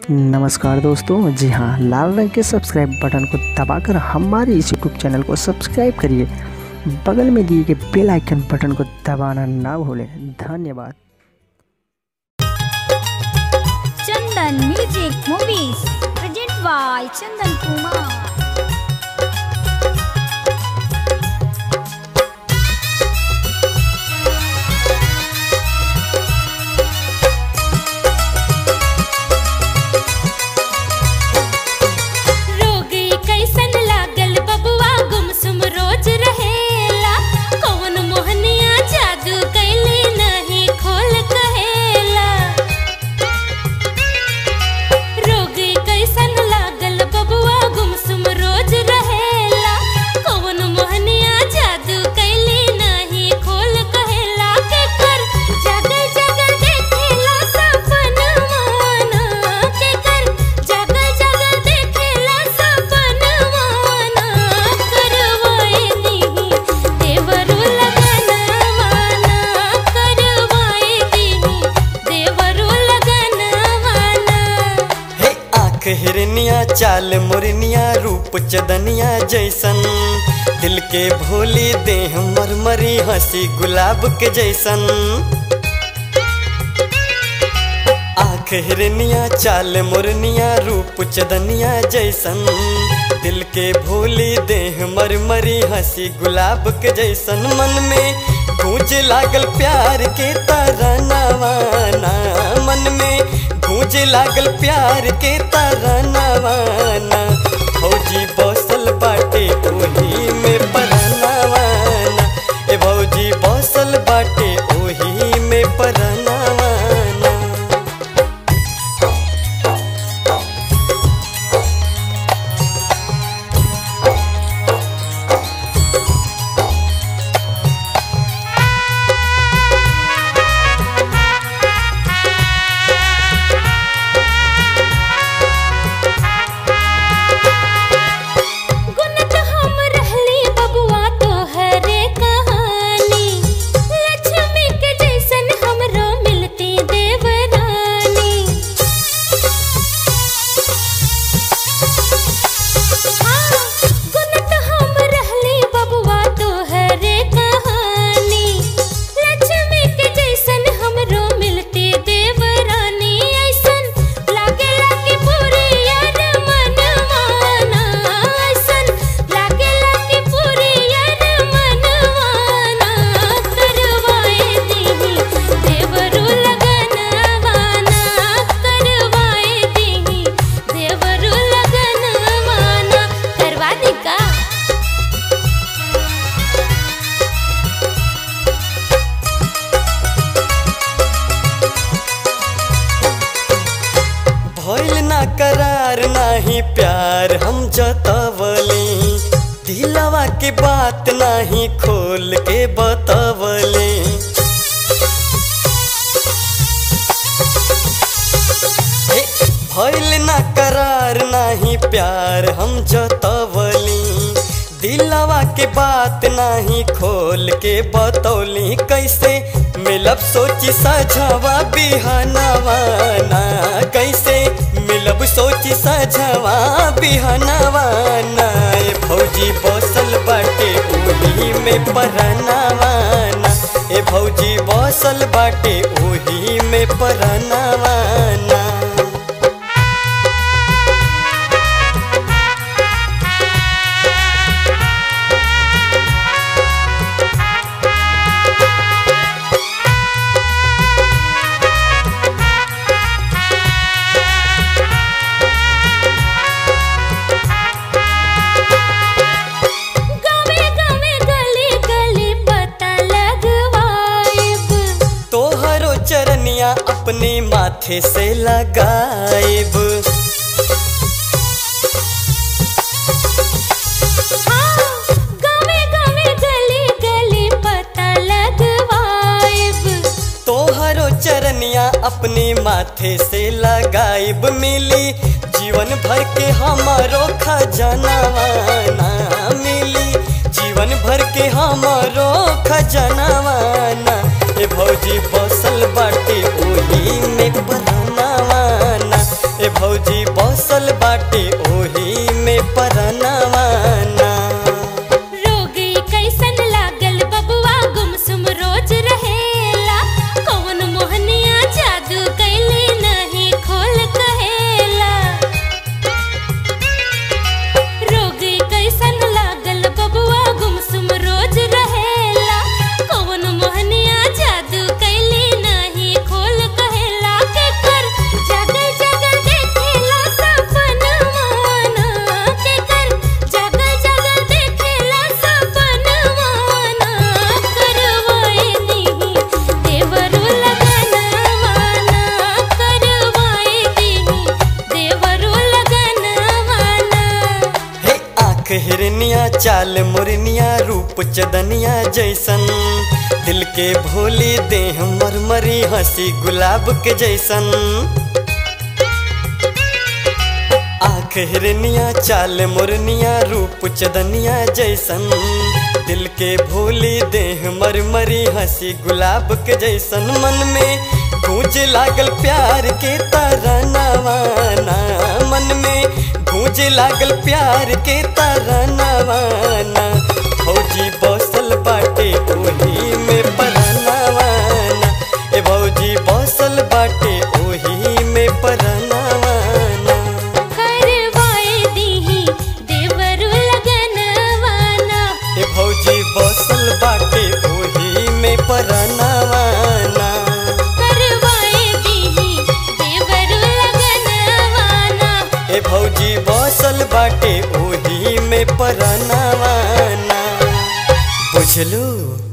नमस्कार दोस्तों जी हाँ लाल रंग के सब्सक्राइब बटन को दबाकर हमारे इस यूट्यूब चैनल को सब्सक्राइब करिए बगल में दिए गए बेल आइकन बटन को दबाना ना भूलें धन्यवाद Chandan music movies present by Chandan Kumar रोग कैसन लागल बबुआ गुमसुम रोज रहेला कौन मोहनिया जादू कैली नहीं खोल कहेला रोग कैसन लागल बबुआ गुमसुम रोज रहेला कौन मोहनिया जादू कैली नहीं खोल कहेला के कर जगल जगल देखेला सपन माना के कर जगल जगल देखेला सपन माना करवाए दी देवरु लगन माना करवाए दी देवरु लगन माना हे आँख हिरनिया चाल मुरनिया रूप चदनिया जैसन दिल के भोली देह मरमरी हंसी गुलाब के जैसन आँख हिरनिया चाल मुरनिया रूप चदनिया जैसन दिल के भोली देह मरमरी हंसी गुलाब के जैसन मन में गूंज लागल प्यार के तरनवाना मन में गूंज लागल प्यार के तरनवाना भौजी बसल बाटे ओही में परनवाना ए भौजी बसल बाटे ओही में परनवाना गुनत हम रहली बबुआ तोहरे कहानी लक्ष्मी के जैसन हमरो मिलती देवरानी हाँ, गुनत हम रहली बबुआ तोहरे कहानी लक्ष्मी के जैसन हमरो मिलती देवरानी ऐसन लागे लागे पूरी यार मनवाना ऐसन लागे लागे पूरी यार मनवाना करवाए दी देवरु लगनवाना करवाए दी देवरु लगनवाना करवा दी का भइल ना करार नाही प्यार हम जतवली दिलवा के बात नाही खोल के बतवली हे, भइल ना करार नाही प्यार हम जतवली दिलवा के बात नाही खोल के बतौली कैसे मिलब सोची सझवा बिहनवाना कैसे मिलब सोची सझवा बिहनवाना ए भौजी बसल बाटे ओही में परनवाना ए भौजी बसल बाटे ओही में परनवाना गावे गावे गली गली पता लगवाइब तोहरो चरनिया अपने माथे से लगाएब हाँ, गावे गावे गली गली पता लगवाइब तोहरो चरनिया अपने माथे से लगाएब मिली जीवन भर के हमारो खजनवाना मिली जीवन भर के हमारो खजनवाना ए भौजी बसल बाटे ओही में बनावाना ए भौजी बसल बाटे ओही में परनवाना रोग कैसन लागल बबुआ गुमसुम रोज रहेला कौन मोहनिया जादू कैली नहीं खोल कहेला रोग कैसन लागल बबुआ गुमसुम रोज रहेला कौन मोहनिया जादू कैली नहीं खोल कहेला के कर जगल जगल देखेला सपनवाना के कर जगल जगल देखेला सपनवाना करवाए नहीं देवरू लगनवाना करवाए नहीं देवरू लगनवाना हे आँख हिरनिया चाल मुरनिया रूप चदनिया जैसन दिल के भोली देह मरमरी हंसी गुलाब के जैसन आँख हिरनिया चाल मुरनिया रूप चदनिया जैसन दिल के भोली देह मरमरी हंसी गुलाब के जैसन मन में गूंज लागल प्यार के तरनवाना मन में गूंज लागल प्यार के तरनवाना भौजी बसल बाटे ओही में परनवाना ए भौजी बसल बाटे ओही में परनवाना करवाए दीही देवरू लगनवाना ए भौजी बसल बाटे ओही में परनवाना करवाए दीही देवरू लगनवाना ए भौजी बसल बाटे ओही में परनवाना बुझलू